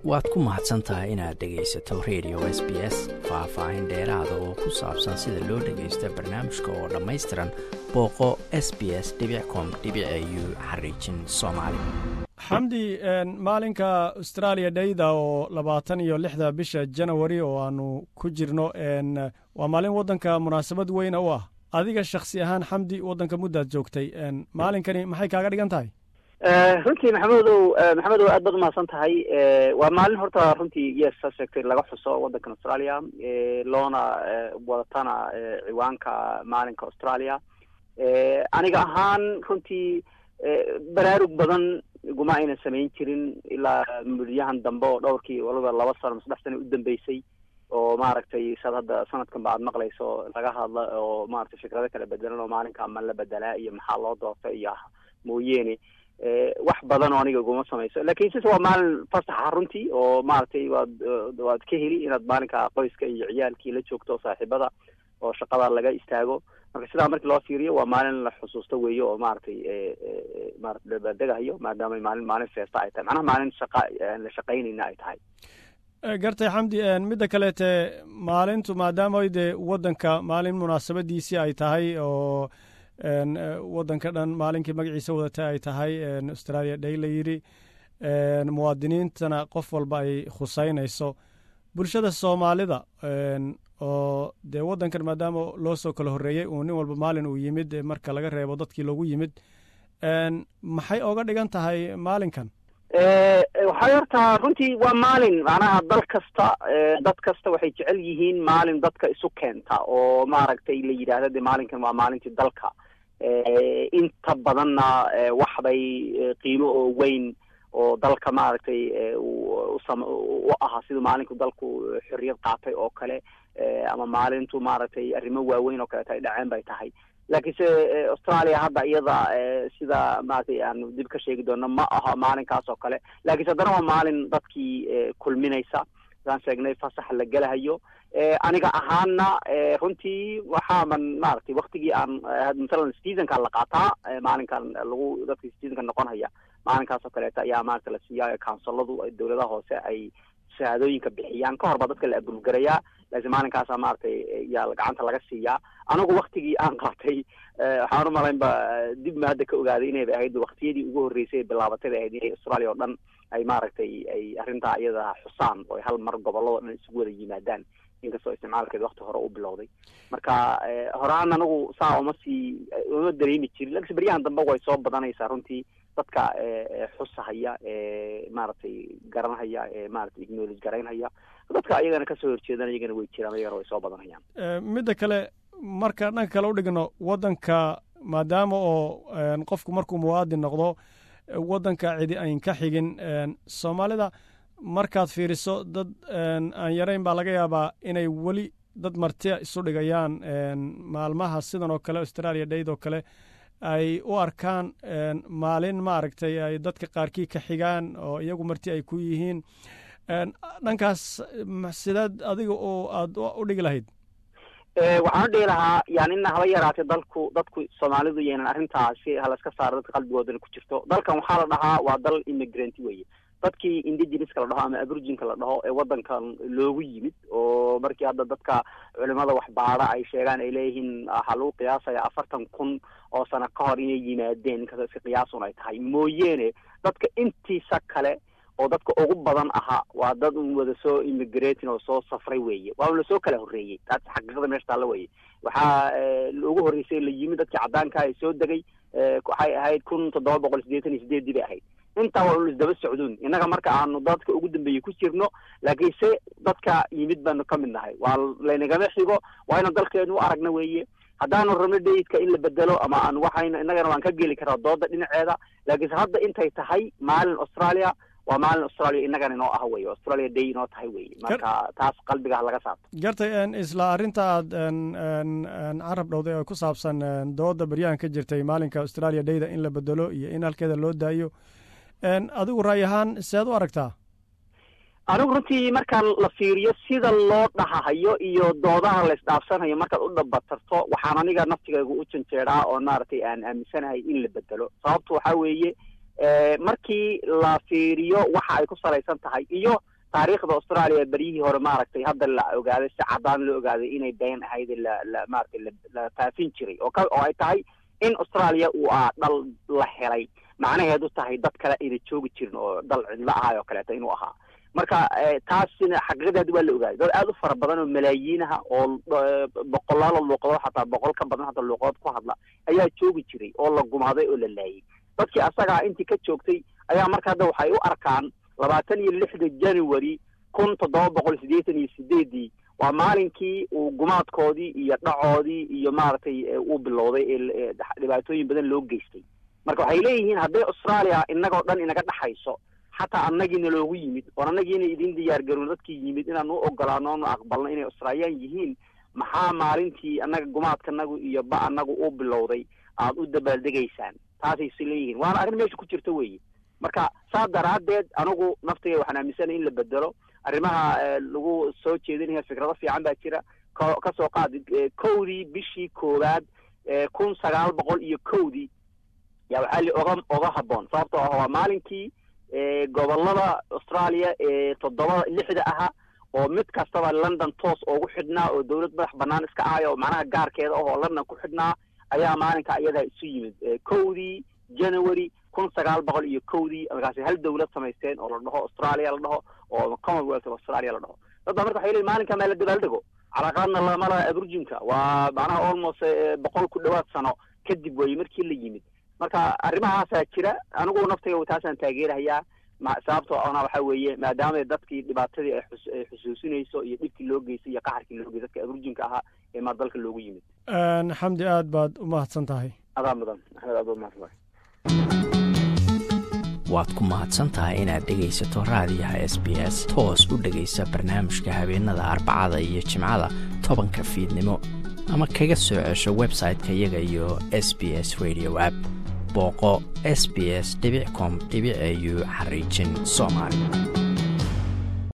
waad ku mahadsan tahay inaad dhegaysato radio s b s faah-faahin dheeraada oo ku saabsan sida loo dhagaysta barnaamijka oo dhammaystiran booqo s b s com u xariijin soomaali xamdi maalinka australia dhayda oo labaatan iyo lixda bisha janawari oo aanu ku jirno waa maalin waddanka munaasabad weyna u ah adiga shakhsi ahaan xamdi waddanka muddaad joogtay maalinkani maxay kaaga dhigan tahay runtii maxamedow maxamedow aad baad umahadsan tahay waa maalin horta runtii yes saa sheegtay laga xuso waddankan australia loona wadatana ciwaanka maalinka australia aniga ahaan runtii baraarug badan iguma aynan samayn jirin ilaa mudyahan dambe oo dhowrkii waliba laba sano ma saddex sano u dambeysay oo maaragtay saad hadda sanadkan ba aad maqlayso laga hadla oo maaragtay fikrado kala bedelan oo maalinka ma la bedelaa iyo maxaa loo doorta iyo mooyeene wax badan oo aniga iguma samayso lakin sise waa maalin fasaxa runtii oo maaragtay waad waad ka heli inaad maalinka qoyska iyo ciyaalkii la joogto saaxiibada oo shaqada laga istaago marka sidaa markii loo fiiriyo waa maalin la xusuusto weeye oo maaragtay maarata dabaaldegahayo maadaama maalin maalin feesta ay tahay macnaha maalin shaqa aan la shaqaynayna ay tahay gartay xamdi midda kaleete maalintu maadaama dee waddanka maalin munaasabadiisii ay tahay oo waddanka dhan maalinkii magaciisa wadata ay tahay australia day la yidhi muwaadiniintana qof walba ay khuseynayso bulshada soomaalida oo dee waddankan maadaama loo soo kala horreeyey uu nin walba maalin uu yimid marka laga reebo dadkii loogu yimid maxay oga dhigan tahay maalinkan waxay horta runtii waa maalin macnaha dal kasta dad kasta waxay jecel yihiin maalin dadka isu keenta oo maaragtay la yidhaahda de maalinkan waa maalintii dalka inta badanna waxbay qiimo oo weyn oo dalka maaragtay u ahaa siduu maalinku dalku xorriyad qaatay oo kale ama maalintu maaragtay arrimo waaweyn oo kaleeto ay dhaceen bay tahay laakiinse australia hadda iyada sida maaragtay aanu dib ka sheegi doono ma aha maalinkaas oo kale lakiinse haddana waa maalin dadkii kulminaysa saan sheegnay fasax la gelahayo aniga ahaana runtii waxaaman maaragtay waktigii aan masalan seasonka la qaataa maalinkan lagu dadka seasonka noqon haya maalinkaas oo kaleeto ayaa maaragta la siiyaa counsiladu dowladaha hoose ay shahaadooyinka bixiyaan ka hor baa dadka la abulgarayaa laakiin maalinkaasa maaragtay yaa gacanta laga siiyaa anigu waktigii aan qaatay waxaan umalayn ba dib ma hadda ka ogaaday inay bay ahayd waktiyadii ugu horreysay bilaabatay bay ahayd inay australia oo dhan ay maaragtay ay arrintaa iyada xusaan oo ay hal mar gobolladao dhan isugu wada yimaadaan inkastoo isticmaalkeed wakti hore u bilowday marka horaan anigu saa uma sii uma dareemi jirin lakiinse beryahan dambe way soo badanaysaa runtii dadka xusahaya maaragtay garanhaya maaragtay acknowledge garaynhaya dadka iyagana kasoo horjeedana iyagana way jiraan iyagana way soo badanayaan midda kale marka dhanka kale udhigno waddanka maadaama oo qofku markuu muwaadin noqdo waddanka cidi ayn ka xigin soomaalida markaad fiiriso dad aan yarayn baa laga yaabaa inay weli dad martia isu dhigayaan maalmaha sidan oo kale australia dayd oo kale ay u arkaan maalin maaragtay ay dadka qaarkii ka xigaan oo iyagu marti ay ku yihiin dhankaas sideed adiga oo aad u dhigi lahayd waxaan u dhihi lahaa yani ina haba yaraatay dalku dadku soomaalidu yaynan arrintaasi halaska saaro dadka qalbigoodana ku jirto dalkan waxaa la dhahaa waa dal immigrant weye dadkii indigenouska la dhaho ama aborginka la dhaho ee waddankan loogu yimid oo markii hadda dadka culimada waxbaada ay sheegaan ay leeyihiin waxaa lagu qiyaasaya afartan kun oo sano ka hor inay yimaadeen inkastoo iska qiyaasun ay tahay mooyeene dadka intiisa kale oo dadka ugu badan ahaa waa dad un wada soo immigratin oo soo safray weeye waaba lasoo kala horreeyey taas xaqiiqada meesha taalla weye waxaa ugu horreysay la yimid dadkii caddaanka ee soo degay waxay ahayd kun toddoba boqol sideetan iyo sideeddii bay ahayd intaa waa un isdaba socduun innaga marka aanu dadka ugu dambeeyey ku jirno laakiinse dadka yimid baanu ka mid nahay waa laynagama xigo waa ina dalkeenu u aragna weeye haddaanu rabno dayidka in la bedelo ama aan waxayna innagana waan ka geli karaa dooda dhinaceeda laakiinse hadda intay tahay maalin australia waa maalin australia innagana inoo ah weye australia day inoo tahay weye marka taas qalbigaha laga saarto gartay isla arrinta aad carab dhowday oo ku saabsan dooda beryahan ka jirtay maalinka australia dayda in la bedelo iyo in halkeeda loo daayo adigu ra'y ahaan seed u aragtaa anigu runtii marka la fiiriyo sida loo dhahahayo iyo doodaha la isdhaafsanayo markaad u dhabatarto waxaan aniga naftigayga u janjeeraa oo maaragtay aan aaminsanahay in la bedelo sababtu waxaa weeye markii la fiiriyo waxa ay ku salaysan tahay iyo taariikhda australia beryihii hore maaragtay hadda la ogaaday si caddaan loo ogaaday inay been ahayd la la maaragtay la faafin jiray oo ka oo ay tahay in australia uu ah dhal la helay macnaheedu tahay dad kale ayna joogi jirin oo dal cidlo ahaay oo kaleeto inuu ahaa marka taasina xaqiiqadeedi waa la ogaaday dad aada u fara badan oo malaayiinaha oo boqolaalo luuqadood xataa boqol ka badan hadda luuqadood ku hadla ayaa joogi jiray oo la gumaaday oo la laayay dadkii asagaa intii ka joogtay ayaa marka hadda waxay u arkaan labaatan iyo lixda january kun toddoba boqol siddeetan iyo sideedii waa maalinkii uu gumaadkoodii iyo dhacoodii iyo maaragtay uu bilowday ee dhibaatooyin badan loo geystay marka waxay leeyihiin hadday australia innagoo dhan inaga dhexayso xataa annagiina loogu yimid oon annagiina idin diyaar garoon dadkii yimid inaan u ogolaano onu aqbalno inay australiyaan yihiin maxaa maalintii annaga gumaadkanagu iyo ba annagu u bilowday aad u dabaaldegaysaan taasayse leeyihiin waana arrin meesha ku jirta weeye marka saa daraaddeed anigu naftayga waxaan aaminsanay in la bedelo arrimaha lagu soo jeedinaya fikrado fiican baa jira ko kasoo qaadi kowdii bishii koowaad kun sagaal boqol iyo kowdii yaa waxaa li oga oga habboon sababtoo ah waa maalinkii gobolada australia ee toddobada lixda aha oo mid kastaba london toos oogu xidhnaa oo dawlad madax banaan iska ahay oo macnaha gaarkeeda ah oo london ku xidhnaa ayaa maalinka iyadaa isu yimid kowdii january kun sagaal boqol iyo kowdii markaasi hal dawlad samaysteen oo la dhaho australia la dhaho oo commonwealth of australia la dhaho dad baa marka waxay leeyiin maalinka meel la dabaaldego calaaqaadna lamala aburjinka waa macnaha almost boqol ku dhawaad sano kadib weeye markii la yimid marka arrimahaasaa jira anigu naftayga taasaan taageerahayaa sababtoo ona waxa weeye maadaama dadkii dhibaatadii ay xusuusinayso iyo dhibkii loo geystay iyo qaxarkii loo geystay dadka aburjinka ahaa ee maa dalka loogu yimid xamdi aad baad u mahadsan tahay adaa mudan axmed aad baad mahadsan tahay waad ku mahadsan tahay inaad dhegaysato raadiyaha s b s toos u dhegaysa barnaamijka habeenada arbacada iyo jimcada tobanka fiidnimo ama kaga soo cesho website-ka iyaga iyo s b s radio app booqo s b s com au xariijin soomaali